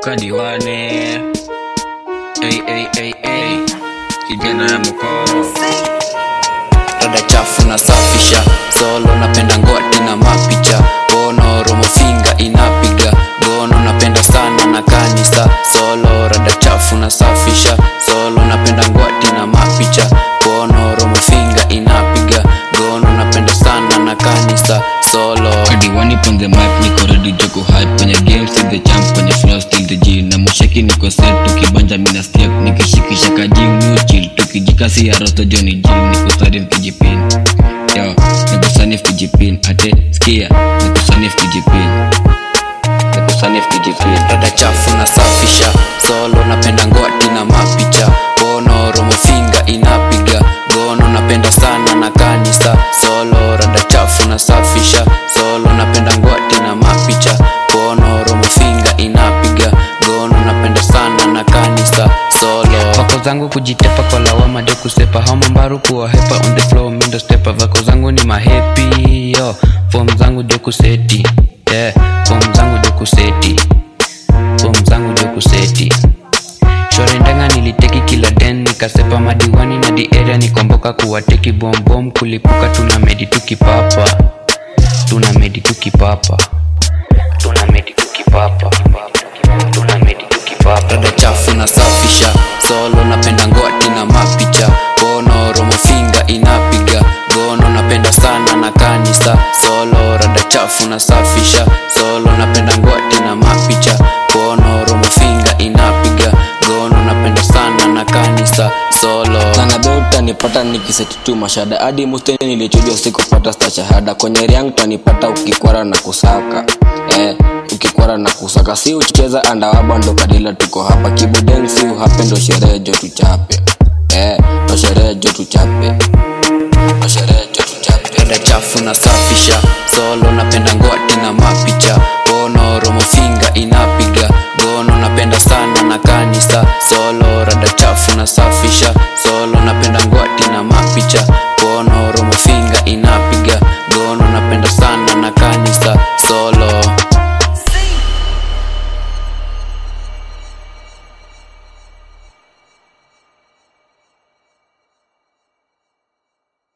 kadiwane hey, hey, hey, hey. kijana ya mokoro rada chafu na safisha solo napenda ngwati na mapicha bono romofinga inapiga gono napenda sana na kanisa solo rada chafu na safisha solo napenda ngwati na mapicha bono romofinga inapiga gono napenda sana na kanisa solo kadiwani on the map niko ready joko hype kwenye game still the champ kwenye flow still the G na musheki niko set tukibanja mina step nikishikisha kaji new chill tukijikasi ya rosto Johnny G niko stadi mkijipin yo niko sani mkijipin ate skia niko sani mkijipin niko sani mkijipin rada chafu na safisha solo napenda ngwati na mapicha bono romofinga inapiga gono napenda sana na kanisa solo rada chafu na safisha solo napenda ngwati na mapicha bono romofinga inapiga gono napenda sana na kanisa solo vako zangu kujitepa kwa lawama jo kusepa haumambaru kuwahepa on the flow mindo stepa vako zangu ni mahepi yo fom zangu jo kuseti yeah. fom zangu jo kuseti fom zangu jo kuseti shorendenga niliteki kila den nikasepa madiwani na diarea nikomboka kuwateki bombom kulipuka tuna medi tukipapa tuna medi tukipapa tuna medi tukipapa tuna medi tukipapa rada chafu na safisha solo napenda ngwati na mapicha bono romofinga inapiga gono napenda sana na kanisa solo rada chafu na safisha solo napenda ngwati na mapicha bono romofinga inapiga gono napenda sana na kanisa solo Zanabe utanipata nikiseti tu mashada hadi musteni nilichujwa sikupata sta shahada kwenye riang utanipata ukikwara na kusaka eh, ukikwara na kusaka si ucheza andawaba ndo kadila tuko hapa kibuden si uhape ndo sherehe jo tuchape eh, ndo sherehe jo tuchape ndo sherehe jo tuchape rada chafu na safisha solo napenda ngwati na mapicha bono romofinga inapiga gono napenda sana na kanisa solo rada chafu na safisha solo